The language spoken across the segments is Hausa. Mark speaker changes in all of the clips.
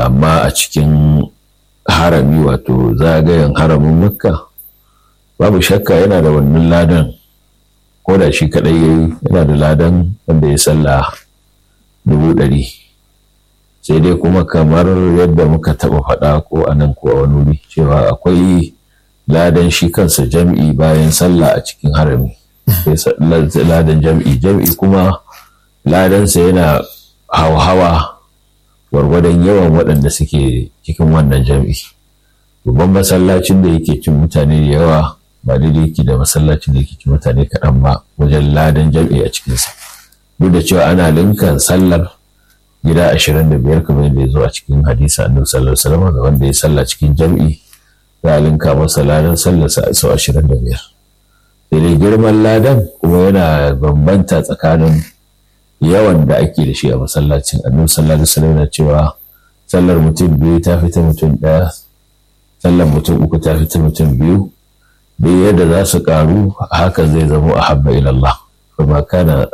Speaker 1: amma a cikin harami wato zagayen haramin makka babu shakka yana da wannan ladan ko da shi kaɗai ya yi yana da ladan wanda ya salla dubu ɗari sai dai kuma kamar yadda muka taɓa faɗa ko a nan ko a wani wuri cewa akwai ladan shi kansa jam'i bayan sallah a cikin harami ladan jam'i jam'i kuma ladansa yana hawa gwargwadon yawan waɗanda suke cikin wannan jam'i babban masallacin da yake cin mutane da yawa ba daidai yake da masallacin da yake cin mutane kaɗan ba wajen ladan jam'i a cikinsa duk da cewa ana linkan sallar gida ashirin da biyar kamar yadda ya zo a cikin hadisi annabi sallallahu alaihi wasallam ga wanda ya salla cikin jam'i za a linka masa ladan sallarsa sau ashirin da biyar sai dai girman ladan kuma yana bambanta tsakanin yawan da ake da shi a masallacin annabi sallallahu alaihi wasallam na cewa sallar mutum biyu ta fita mutum ɗaya sallar mutum uku ta fita mutum biyu duk yadda za su karu hakan zai zama a habba ilallah kuma kana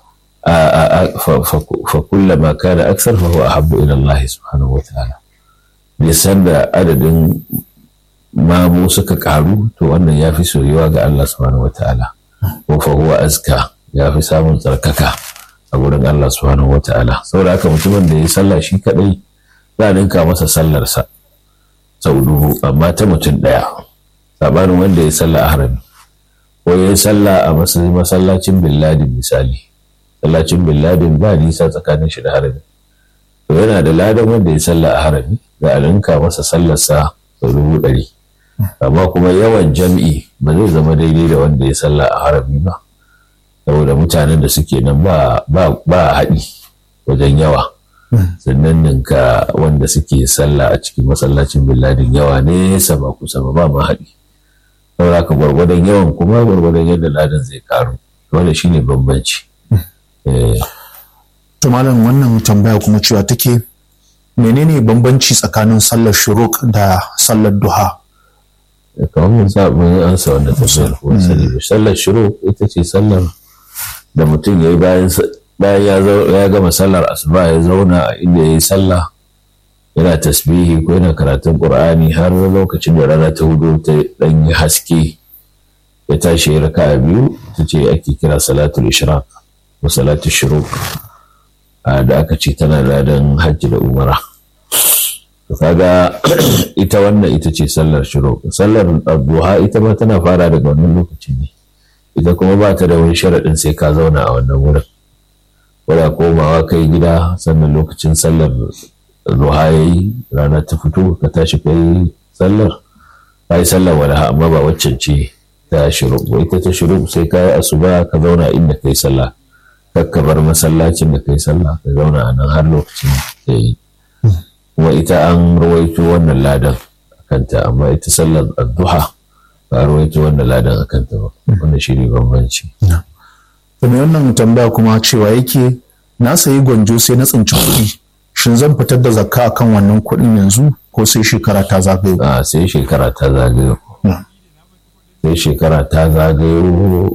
Speaker 1: fa kullama kana aksar fa huwa ahabbu ila Allah subhanahu wataala nisan da adadin mamu suka karu to wannan ya fi soyuwa ga Allah subhanahu wataala ko fa huwa azka ya fi samun tsarkaka a gurin Allah subhanahu wataala saboda haka mutumin da ya sallah shi kadai za a ninka masa sallarsa sau dubu amma ta mutum daya sabanin wanda ya sallah a harami ko ya sallah a masallacin billadin misali masallacin billadin ba nisa tsakanin shi da harami to yana da ladan wanda ya sallah a harami da a linka masa sallarsa sau dubu ɗari amma kuma yawan jam'i ba zai zama daidai da wanda ya sallah a harami ba saboda mutanen da suke nan ba haɗi wajen yawa sannan ninka wanda suke sallah a cikin masallacin billadin yawa nesa ba kusa ba ba ma haɗi saboda ka gwargwadon yawan kuma gwargwadon yadda ladan zai karu wanda shine bambanci
Speaker 2: to malam wannan tambaya kuma cewa take menene bambanci tsakanin sallar shuruk da sallar duha
Speaker 1: kamar mun sa mun ansa wannan tambayar ko sani sallar shuruk ita ce sallar da mutum ya yi bayan bayan ya gama sallar asuba ya zauna a inda ya yi sallah yana tasbihi ko yana karatun qur'ani har lokacin da rana ta hudu ta dan yi haske ya tashi ya raka biyu ta ce ake kira salatul ishraq ko salatul shuruq da aka ce tana ladan hajji da umara to kaga ita wannan ita ce sallar shuruq sallar duha ita ma tana fara daga wannan lokacin ne ita kuma ba ta da wani sharaɗin sai ka zauna a wannan wurin wadda komawa kai gida sannan lokacin sallar zuha ya yi rana ta fito ka tashi ka yi sallar ka yi sallar walaha amma ba waccan ce ta shiru ita ta shiru sai ka yi asuba ka zauna inda ka yi sallah kakka bar masallacin da ka yi sallah ka zauna a nan har lokacin da yi kuma ita an rawaito wannan ladan a kanta amma ita sallar addu'a ba a rawaito wannan ladan a kanta ba wannan shi ne bambanci.
Speaker 2: to me wannan tambaya kuma cewa yake na sayi gwanjo sai na tsinci kuɗi shin zan fitar da zakka akan wannan kuɗin yanzu ko sai shekara ta zagayo
Speaker 1: a sai shekara ta zagayo sai shekara ta zagayo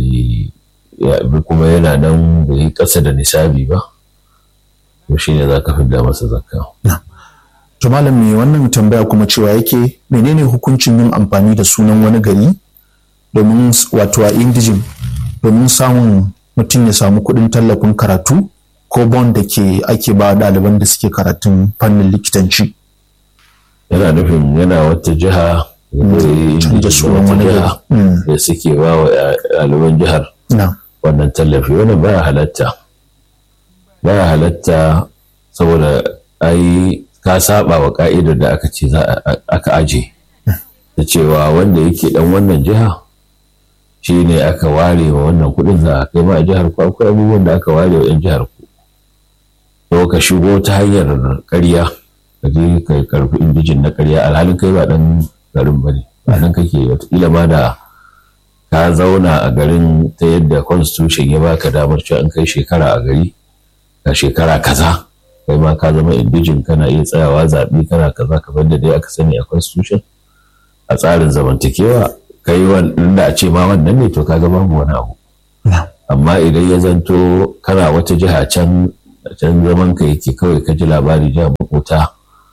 Speaker 1: kuma yana nan bai yi ƙasa da nisabi ba to shi ne za ka fidda masa zakka
Speaker 2: to malam me wannan tambaya kuma cewa yake menene hukuncin yin amfani da sunan wani gari domin wato a indijin domin samun mutum ya samu kuɗin tallafin karatu ko bond da ke ake ba ɗaliban da suke karatun fannin likitanci.
Speaker 1: yana nufin yana wata jiha
Speaker 2: da sunan wani
Speaker 1: jiha da suke ba wa ɗaliban jihar wannan tallafi wannan baya halatta baya halatta saboda ai ka saba wa ka'idar da aka ce aka aje da cewa wanda yake dan wannan jiha shi ne aka ware wa wannan kudin za a kai ma a jihar ku akwai abubuwan da aka ware wa 'yan jihar ku to ka shigo ta hanyar karya ka je ka karfi indijin na karya alhalin kai ba dan garin bane ba nan kake wataƙila ma da ka zauna a garin ta yadda constitution ya baka damar cewa in kai shekara a gari ka shekara kaza kai ma ka zama indijin kana iya tsayawa zaɓe kana kaza kamar da dai aka sani a constitution a tsarin zamantakewa kai wanda a ce ma wannan ne to kaga babu wani abu amma idan ya zanto kana wata jiha can can zaman ka yake kawai ka ji labari jiha makota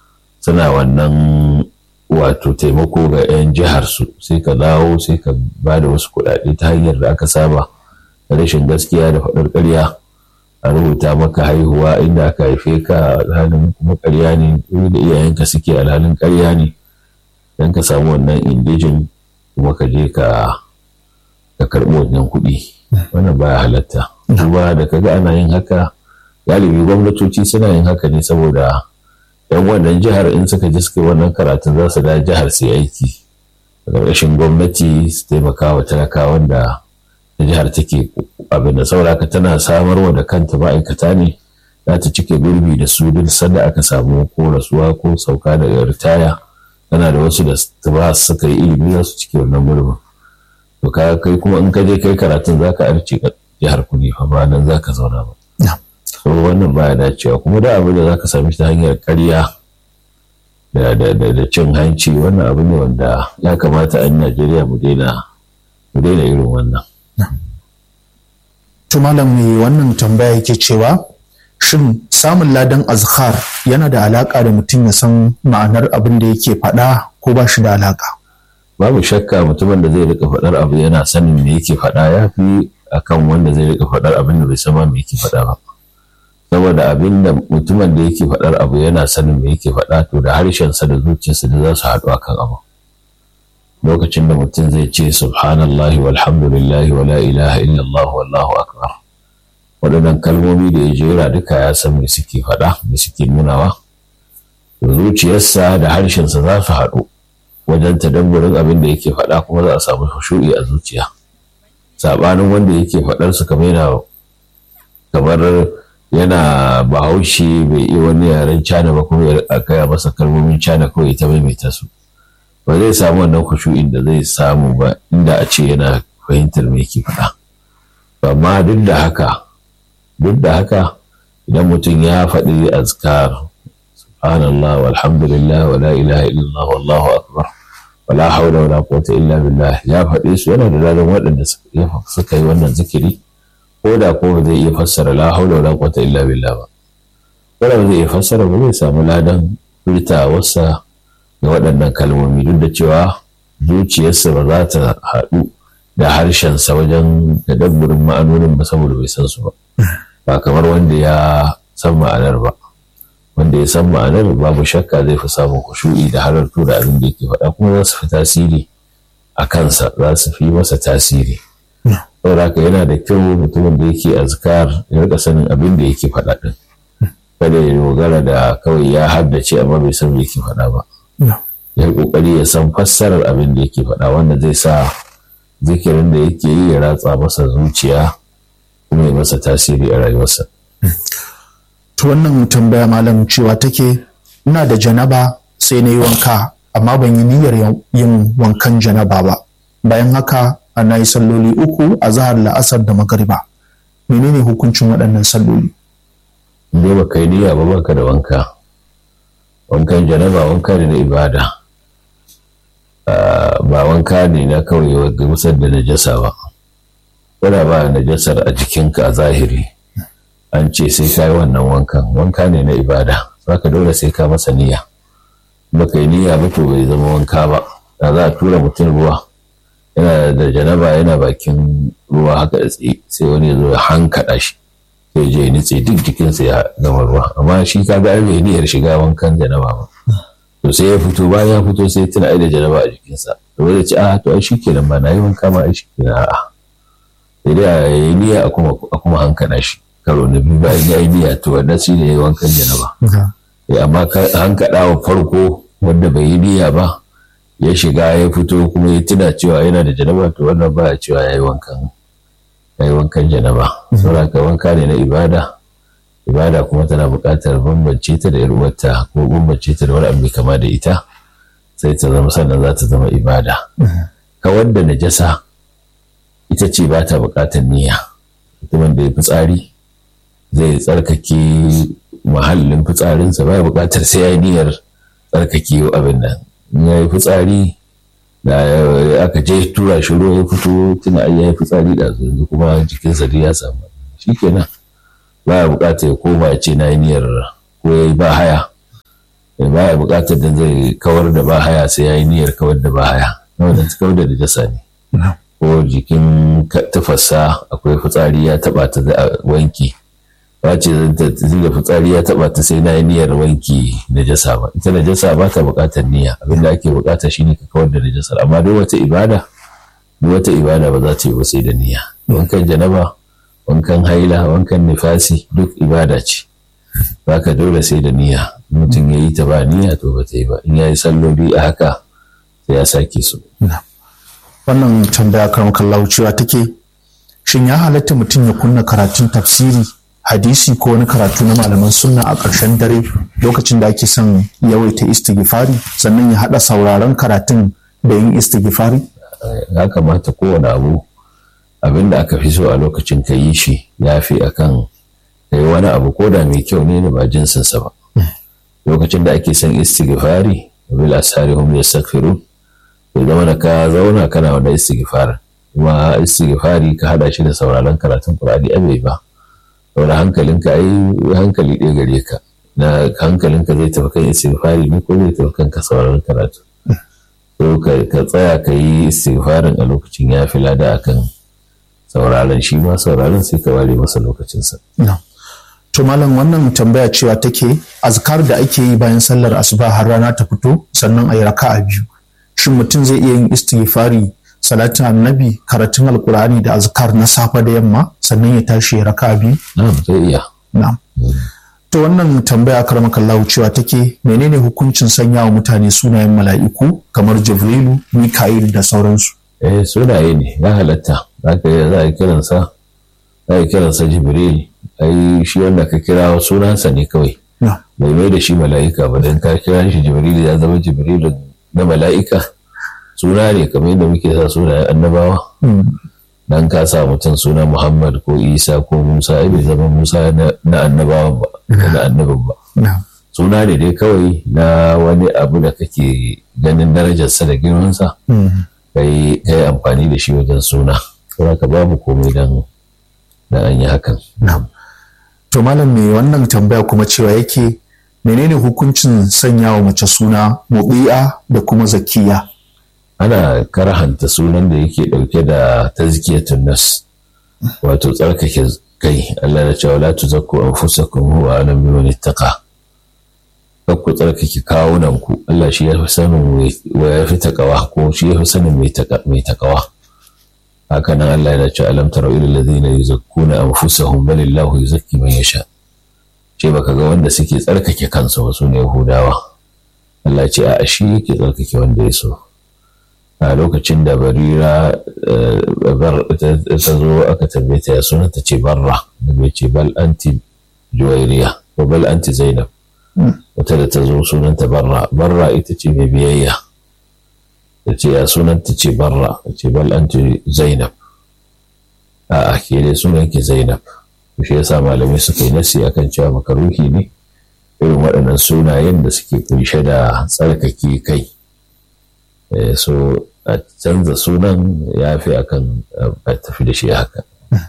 Speaker 1: suna wannan wato taimako ga 'yan jihar su sai ka dawo sai ka ba da wasu kuɗaɗe ta hanyar da aka saba da rashin gaskiya da faɗar ƙarya a rubuta maka haihuwa inda aka haife ka alhalin kuma ƙarya ne da iyayenka suke alhalin ƙarya ne don ka samu wannan indijin kuma ka je ka ka karɓi wannan kuɗi wannan baya halatta kuma da kaga ana yin haka galibi gwamnatoci suna yin haka ne saboda yan wannan jihar in suka ji suka wannan karatun za su da jihar su aiki a ƙarƙashin gwamnati su taimaka wa talakawan da jihar take abin da sauraka tana samarwa da kanta ma'aikata ne za ta cike gurbi da su duk sanda aka samu ko rasuwa ko sauka daga ritaya tana da wasu da ba suka yi ilimi za su cike wannan gurbin to ka kai kuma in ka je kai karatun za ka arce jihar kuɗi fa ba nan za ka zauna ba so wannan baya dacewa kuma da abin da za ka sami ta hanyar karya da cin hanci wannan abu ne wanda ya kamata a najeriya mu daina irin wannan
Speaker 2: To malam mai wannan tambaya yake cewa shin samun ladan azkar yana da alaka da mutum ya san ma'anar abin da yake faɗa ko ba shi da alaka?
Speaker 1: Babu shakka mutumin da zai rika faɗar abu yana sanin me yake faɗa ya fi akan wanda zai rika faɗar abin da bai san me yake faɗa ba. Saboda abin da mutumin da yake faɗar abu yana sanin me yake faɗa to da harshensa da zuciyarsa da za su haɗu akan abu. lokacin da mutum zai ce subhanallahi walhamdulillahi wala ilaha illallah wallahu akbar waɗannan kalmomi da ya jera duka ya san me suke faɗa me suke nunawa zuciyarsa da harshensa za su haɗu wajen tadabburin abin da yake faɗa kuma za a samu shu'i a zuciya saɓanin wanda yake faɗar su kamar yana kamar yana bahaushe bai iya wani yaren cana ba kuma ya kaya masa kalmomin cana kawai ta maimaita su ba zai samu wannan kushu'in da zai samu ba inda a ce yana fahimtar me yake faɗa amma duk da haka duk da haka idan mutum ya faɗi azkar subhanallah walhamdulillah wala ilaha illallah wallahu akbar wala hawla wala quwwata illa billah ya faɗi su yana da ladan waɗanda suka yi wannan zikiri ko da ko ba zai iya fassara la hawla wala quwwata illa billah ba ko da ba zai iya fassara ba zai samu ladan furtawarsa da waɗannan kalmomi duk da cewa zuciyarsa ba za ta haɗu da harshensa wajen tadabburin ma'anonin ba saboda bai san su ba ba kamar wanda ya san ma'anar ba wanda ya san ma'anar babu shakka zai fi samun kushu'i da halartu da abin da yake faɗa kuma za su fi tasiri a kansa za su fi masa tasiri saboda haka yana da kyau mutumin da yake azkar ya rika sanin abin da yake faɗa ɗin kada ya dogara da kawai ya haddace amma bai san me yake faɗa ba ya kokari ya san fassarar abin da yake faɗa wanda zai sa zikirin da yake yi ya ratsa masa zuciya kuma ya masa tasiri a rayuwarsa.
Speaker 2: To wannan tambaya malam cewa take ina da janaba sai na yi wanka amma ban yi niyyar yin wankan janaba ba bayan haka ana yi salloli uku a zahar la'asar da magariba menene hukuncin waɗannan salloli
Speaker 1: Dai ba kai niyya ba baka da wanka wankan janaba wanka ne na ibada ba wanka ne na kawai gamsar da najasa ba wadda ba najasar a jikinka a zahiri an ce sai ka yi wannan wankan wanka ne na ibada ka dole sai ka masa niyya ba kai niyya ba to bai zama wanka ba da za a tura mutum ruwa yana da janaba yana bakin ruwa haka da tsaye sai wani ya zo ya hankaɗa shi sai je nitse duk jikinsa ya gama ruwa amma shi ka ga bai niyyar shiga wankan janaba ba to sai ya fito bayan ya fito sai tuna ai da janaba a jikinsa to zai ce a to ai shikenan ba na yi wanka ma ai shikenan a'a sai dai a yi niyya a kuma a kuma hankana shi karo na biyu bayan ya yi niyya to wannan shi ne wankan janaba amma hankaɗa wa farko wanda bai yi niyya ba ya shiga ya fito kuma ya tuna cewa yana da janaba to wannan ba a cewa ya yi wankan ya yi wankan janaba saboda ka wanka ne na ibada ibada kuma tana buƙatar bambance ta da yar uwarta ko bambance ta da wani abu kama da ita sai ta zama sannan za ta zama ibada kawar da najasa ita ce ba ta buƙatar niyya mutumin da ya fitsari zai tsarkake mahallin fitsarinsa ba ya buƙatar sai ya yi niyyar tsarkake abin nan in ya yi fitsari da aka je tura shi ruwa ya fito tuna ai ya yi fitsari da yanzu kuma jikinsa duk ya samu shikenan ba ya buƙatar ya koma ya ce na yi niyyar ko ya yi ba haya baya buƙatar da zai kawar da bahaya sai ya yi niyyar kawar da bahaya wanda ta kawar da najasa ne ko jikin tafasa akwai fitsari ya taba ta da wanki ba ce da fitsari ya taba ta sai na yi niyyar wanki najasa ba ita najasa ba ta buƙatar niyya abinda ake buƙata shine ka kawar da najasar amma duk wata ibada duk wata ibada ba za ta yi ba sai da niyya wankan janaba wankan haila wankan nifasi duk ibada ce ka dole sai da niyya mutum ya yi ta ba niyya to ba ta yi ba in ya yi salloli a haka sai ya sake su
Speaker 2: wannan tambaya kan kallahu cewa take shin ya halatta mutum ya kunna karatun tafsiri hadisi ko wani karatu na malaman sunna a ƙarshen dare lokacin da ake son yawaita istighfari sannan ya haɗa sauraron karatun da yin istighfari
Speaker 1: ya kamata kowane abu abin da aka fi so a lokacin ka yi shi ya fi akan ka yi wani abu ko da mai kyau ne da ba jinsinsa ba lokacin da ake son istighfari bil asari hum yastaghfirun to zama da ka zauna kana wanda istighfar kuma istighfari ka hada shi da sauraron karatun qur'ani abai ba saboda hankalinka ai hankali ɗaya gare ka na hankalinka zai tafi kan istighfari ne ko zai tafi kan ka sauraron karatu to ka tsaya ka yi istighfarin a lokacin ya fi lada akan sauraron shi ma sauraron sai ka ware masa lokacinsa.
Speaker 2: To malam wannan tambaya cewa take azkar da ake yi bayan sallar asuba har rana ta fito sannan a yi raka'a biyu. Shin mutum zai iya yin istighfari salatin annabi karatun alkur'ani da azkar na safe da yamma sannan ya tashi ya raka'a biyu?
Speaker 1: Na'am zai iya.
Speaker 2: Na'am. To wannan tambaya karamakallahu cewa take menene hukuncin sanya wa mutane sunayen mala'iku kamar Jibrilu, Mika'il da sauransu?
Speaker 1: Eh sunaye ne ya halatta za ka za a kiransa za a kiransa Jibril ai shi wanda ka kira sunansa ne kawai. Bai mai da shi mala'ika ba don ka kira shi Jibril ya zama Jibril na mala'ika suna ne kamar yadda muke sa sunayen annabawa. dan ka sa mutum suna Muhammad ko Isa ko Musa ai bai zama Musa na annabawan ba na annabin ba suna ne dai kawai na wani abu da kake ganin darajarsa da girmansa kai kai amfani da shi wajen suna kuma ka babu komai dan da an yi hakan
Speaker 2: to malam me wannan tambaya kuma cewa yake menene hukuncin sanya wa mace suna mubi'a da kuma zakiya
Speaker 1: ana karhanta sunan da yake ɗauke da tazkiyatun nas wato tsarkake kai Allah da cewa la tuzakku anfusakum huwa alam biman ittaqa kar ku tsarkake kawunan ku Allah shi ya fi sanin wa ya fi takawa ko shi ya fi sanin mai takawa haka nan Allah yana cewa alam tara ila alladhina yuzakkuna anfusahum bal illahu yuzakki man yasha ce baka ga wanda suke tsarkake kansu ba su ne Yahudawa Allah ce a shi yake tsarkake wanda ya so a lokacin da barira ta zo aka tambaye ta ya suna ta ce barra da bai ce bal anti juwairiya ko bal anti zainab wata da ta zo sunanta barra barra ita ce mai biyayya ta ce ya sunanta ce barra ta ce bal anti zainab a ke dai sunan ki zainab shi yasa malamai suka yi nasi akan cewa makaruhi ne irin waɗannan sunayen da suke kunshe da tsarkake kai so a canza sunan ya fi akan a tafi da shi haka.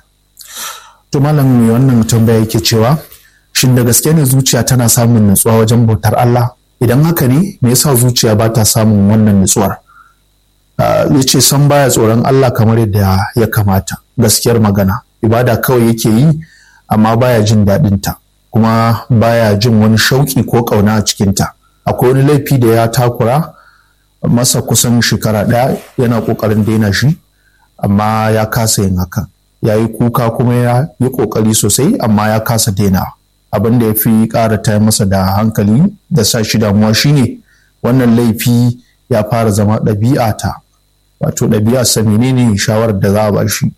Speaker 2: To malam mai wannan tambaya yake cewa shin da gaske ne zuciya tana samun nutsuwa wajen bautar Allah idan haka ne me yasa zuciya ba ta samun wannan nutsuwar ya ce san baya tsoron Allah kamar yadda ya kamata gaskiyar magana ibada kawai yake yi amma baya jin daɗinta kuma baya jin wani shauƙi ko ƙauna a cikinta akwai wani laifi da ya takura masa kusan shekara ɗaya yana ƙoƙarin daina shi amma ya kasa yin hakan ya yi kuka kuma ya yi ƙoƙari sosai amma ya kasa daina abin da ya fi ƙara ta masa da hankali da sa shi damuwa shine wannan laifi ya fara zama ɗabi'a ta wato ɗabi'a sa menene shawarar da za a ba shi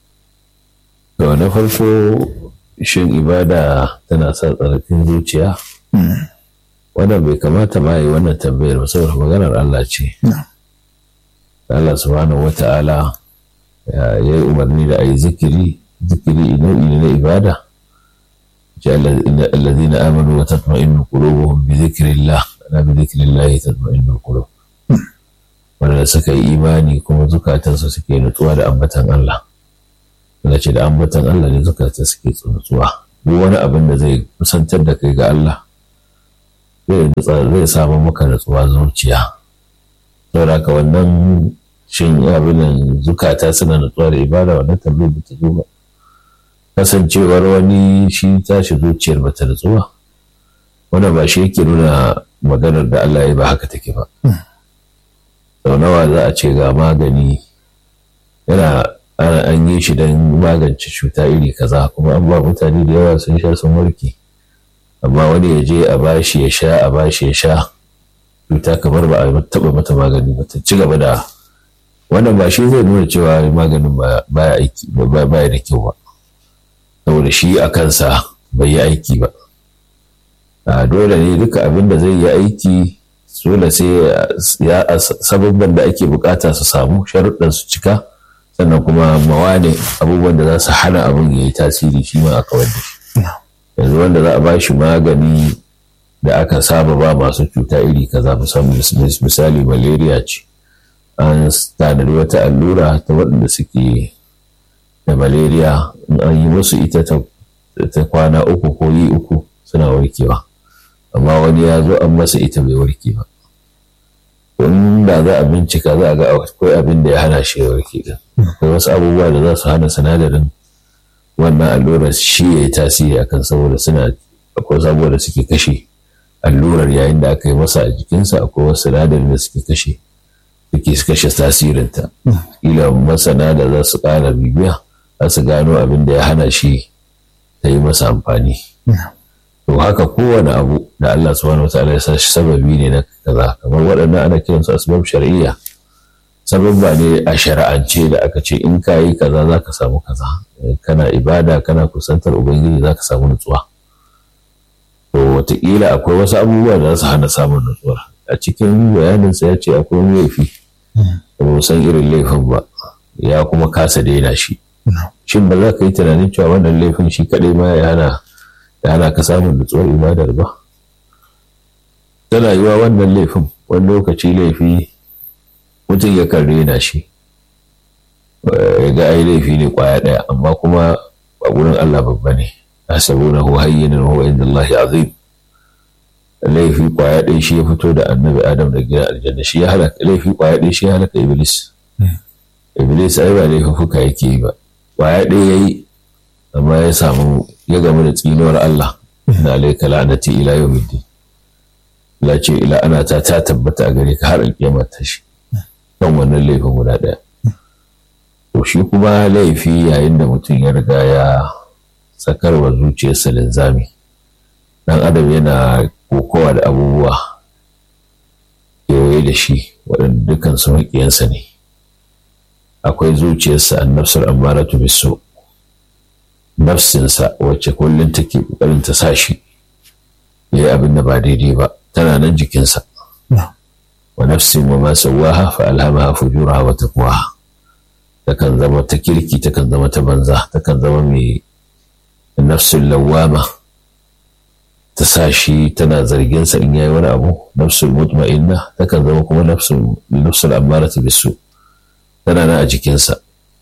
Speaker 1: to na farko shin ibada tana sa tsarkin zuciya wannan bai kamata ma yi wannan tambayar ba saboda maganar Allah ce. Allah subhanahu wa ta'ala ya yi umarni da a yi zikiri, zikiri nau'i ne na ibada. Ce allazina amanu wa tatma'innu qulubuhum bi zikrillah ana bi zikrillah tatma'innu qulub. Wanda suka yi imani kuma zukatansu suke nutsuwa da ambatan Allah. Wanda ce da ambatan Allah ne zukata suke nutsuwa. Duk wani abin da zai kusantar da kai ga Allah zai samu maka natsuwa zuciya saboda haka wannan shin abin zukata suna natsuwa da ibada wannan tambayar ba ta zo ba kasancewar wani shi tashi zuciyar ba ta natsuwa wannan ba shi yake nuna maganar da Allah ya ba haka take ba sau nawa za a ce ga magani yana an yi shi don magance cuta iri kaza kuma an ba mutane da yawa sun sha sun warke amma wani ya je a bashi ya sha a bashi ya sha cuta kamar ba a taba mata magani ba ta ci gaba da wannan ba shi zai nuna cewa maganin baya aiki baya da kyau ba saboda shi a kansa bai yi aiki ba a dole ne duka abin da zai yi aiki dole sai ya sababban da ake bukata su samu sharuɗan su cika sannan kuma mawane abubuwan da za su hana abin ya yi tasiri shi ma a kawar da shi yanzu wanda za a ba shi magani da aka saba ba masu cuta iri kaza misali malaria ce an tanadi wata allura ta waɗanda suke da malaria in an yi musu ita ta kwana uku ko yi uku suna warkewa amma wani ya zo an masa ita bai warke ba in da za a bincika za a ga akwai abin da ya hana shi ya warke din akwai wasu abubuwa da za su hana sinadarin wannan allurar shi ya yi tasiri akan saboda suna akwai sabuwa da suke kashe allurar yayin da aka yi masa a jikinsa akwai wasu sinadarin da suke kashe suke kashe tasirinta ila masana da za su ƙara bibiya za su gano abin da ya hana shi ta yi masa amfani to haka kowane abu da Allah subhanahu wataala ya sa shi sababi ne na kaza kamar waɗannan ana kiransu asbab shar'iyya sababba ne a shari'ance da aka ce in ka yi kaza za ka samu kaza kana ibada kana kusantar ubangiji za ka samu nutsuwa to wataƙila akwai wasu abubuwa da za su hana samun nutsuwa a cikin bayaninsa ya ce akwai wani laifi da ba san irin laifin ba ya kuma kasa daina shi shin ba za ka yi tunanin cewa wannan laifin shi kaɗai ma ya hana ya hana ka samun nutsuwar ibadar ba tana yiwa wannan laifin wani lokaci laifi mutum ya kan rena shi ya ga ai laifi ne kwaya ɗaya amma kuma a gurin Allah babba ne asabunahu hayyinan huwa inda Allah azim laifi kwaya ɗaya shi ya fito da annabi adam da gina aljanna shi ya halaka laifi kwaya ɗaya shi ya halaka iblis iblis ai ba laifuka yake yi ba kwaya ɗaya ya yi amma ya samu ya gamu da tsinuwar Allah na alaika la'anati ila yawmiddin la ce ila ana ta ta tabbata a gare ka har alƙiyama ta shi kan wannan laifin guda ɗaya to shi kuma laifi yayin da mutum ya riga ya sakarwa zuciyarsa linzami dan adam yana kokowa da abubuwa kewaye da shi waɗanda dukkan su maƙiyansa ne akwai zuciyarsa an nafsar ammaratu biso nafsinsa wacce kullum take ƙoƙarin ta sa shi ya yi abin da ba daidai ba tana nan jikinsa wa nafsin wa ma sawaha fa alhamaha fujuraha wa taqwaha takan zama ta kirki takan zama ta banza takan zama mai nafsin lawama ta sa shi tana zarginsa in yayi wani abu nafsul mutma'inna takan zama kuma nafsul nafsul ammaratu bisu tana nan a jikinsa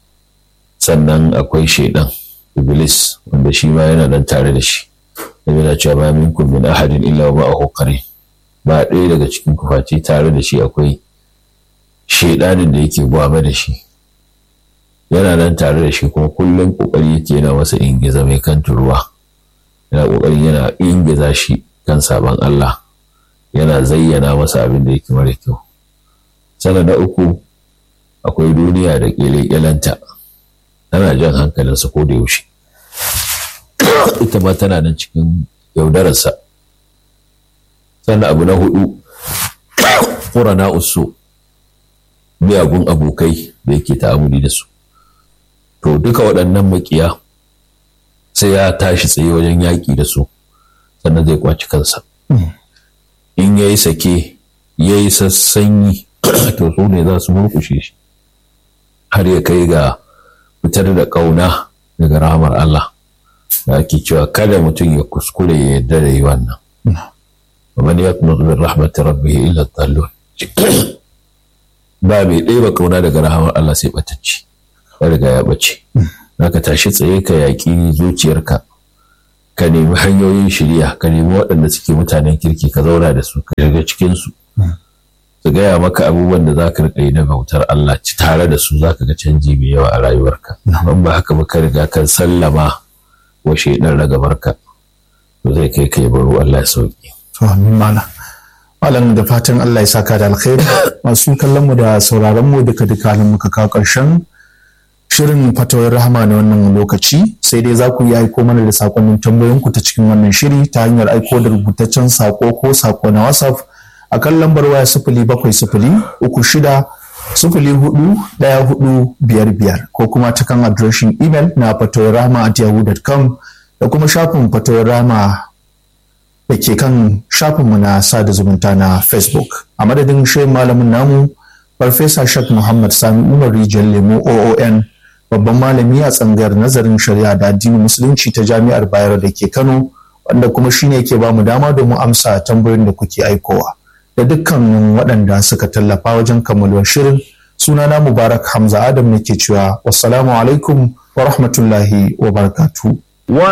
Speaker 1: sannan akwai shaidan iblis wanda shi ma yana nan tare da shi yana cewa ma minkum min ahadin illa wa ma'ahu qarin ba ɗaya daga cikin kufaci tare da shi akwai shaidanin da yake gwame da shi yana nan tare da shi kuma kullum kokari yake yana masa ingiza mai kan turuwa yana kokarin yana ingiza shi kan sabon Allah yana zayyana masa abin da yake mara kyau sana na uku akwai duniya da ƙyale-ƙyalenta tana jan hankalinsa ko da yaushe ita ma tana nan cikin yaudararsa sannan abu na hudu ƙurana usu miyagun abokai da yake ta'amuli da su to duka waɗannan makiya sai ya tashi tsaye wajen yaƙi da su sannan zai kwaci kansa in ya yi sake ya yi sassanyi to su ne za su murkushe shi har ya kai ga fitar da ƙauna daga rahamar Allah da ake cewa kada mutum ya kuskure ya yarda da yi wannan ومن يقنط من رحمة ربه إلا الضالون ba mai ɗaya ba kauna daga rahamar Allah sai ɓatacci ya riga ya ɓace ka tashi tsaye ka yaƙi zuciyarka ka nemi hanyoyin shirya ka nemi waɗanda suke mutanen kirki ka zauna da su ka shiga cikinsu su gaya maka abubuwan da za ka riƙa yi na bautar Allah ci tare da su za ka ga canji mai yawa a rayuwarka ban ba haka ba ka riga kan sallama wa shaidan ragabarka to zai kai kai baro Allah ya sauki
Speaker 2: to amin malam malam da fatan Allah ya saka da alkhairi masu kallon mu da sauraron mu duka duka halin muka kawo ƙarshen shirin fatawar rahama na wannan lokaci sai dai za ku yi aiko mana da sakonnin tambayoyinku ta cikin wannan shiri ta hanyar aiko da rubutaccen sako ko sako na whatsapp a kan lambar waya sifili bakwai sifili uku shida sifili hudu ɗaya hudu biyar biyar ko kuma ta kan adireshin imel na fatawar rahama at yahoo.com da kuma shafin fatawar rahama da ke kan shafinmu na sada zumunta na facebook a madadin shirin malamin namu farfesa shak muhammad sami umar rijiyar lemo oon babban malami a tsangayar nazarin shari'a da addinin musulunci ta jami'ar bayero da ke kano wanda kuma shine ke bamu dama domin amsa tambayoyin da kuke aikowa da dukkanin waɗanda suka tallafa wajen kammaluwar shirin sunana mubarak hamza adam ne ke cewa wassalamu alaikum wa rahmatullahi wa barakatuh